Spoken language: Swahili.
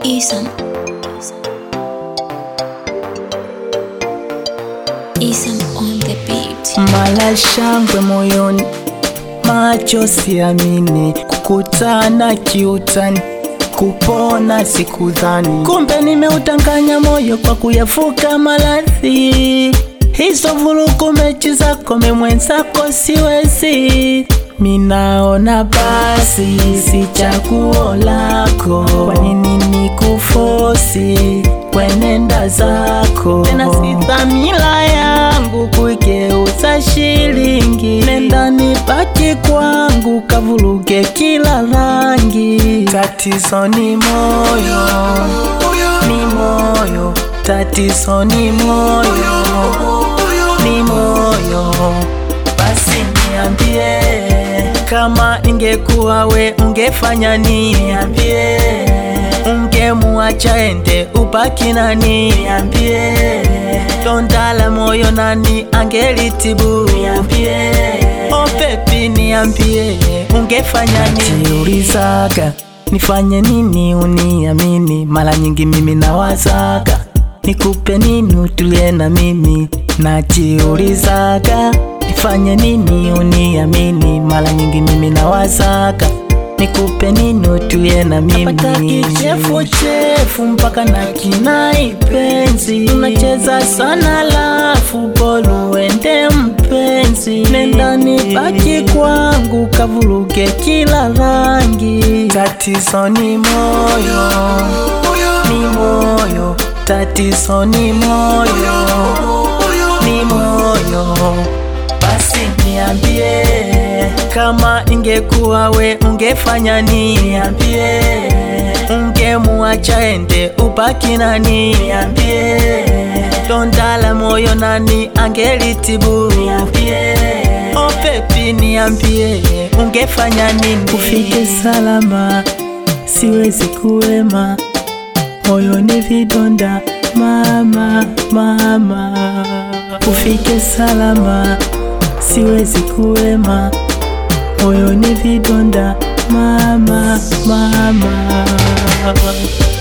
Isam. Isam on the beat. Mala shangwe moyoni, macho siamini, kukutana kiutani, kupona sikudhani, kumbe nimeutanganya moyo kwa kuyafuka maradhi. Hizo vurugu mechi zako memwenzako siwezi, minaona basi si chaguo lako, kwa nini nikufosi kwenenda zako? Tena si dhamira yangu kuigeuza shilingi, nenda nibaki kwangu, kavuruge kila rangi. Tatizo ni moyo, ni moyo, tatizo ni moyo, ni moyo. Basi niambie, kama ingekuwa we ungefanya nini? Niambie, ungemuacha ende ubaki nani? Niambie, donda la moyo nani angelitibu? Niambie, oh baby, niambie, ungefanya nini? Jiulizaga nifanye nini uniamini? Mara nyingi mimi nawazaga nikupe nini utulie na mimi, najiulizaga nifanye nini uniamini? Mara nyingi mimi nawazaga nikupe nini utulie na mimi, napata kichefuchefu mpaka na kinai penzi, unacheza sana lafu bolu uende mpenzi, nenda nibaki kwangu kavuruge kila rangi, tatizo ni moyo, ni moyo, tatizo ni moyo, ni moyo. Basi niambie, kama ingekuwa we ungefanya nini? Niambie, ungemuacha ende ubaki nani? Niambie, donda la moyo nani angelitibu? Niambie, oh baby, niambie, ungefanya nini? Ufike salama, siwezi kuwema, moyo ni vidonda mama, mama, ufike salama, siwezi kuwema, moyo ni vidonda mama, mama.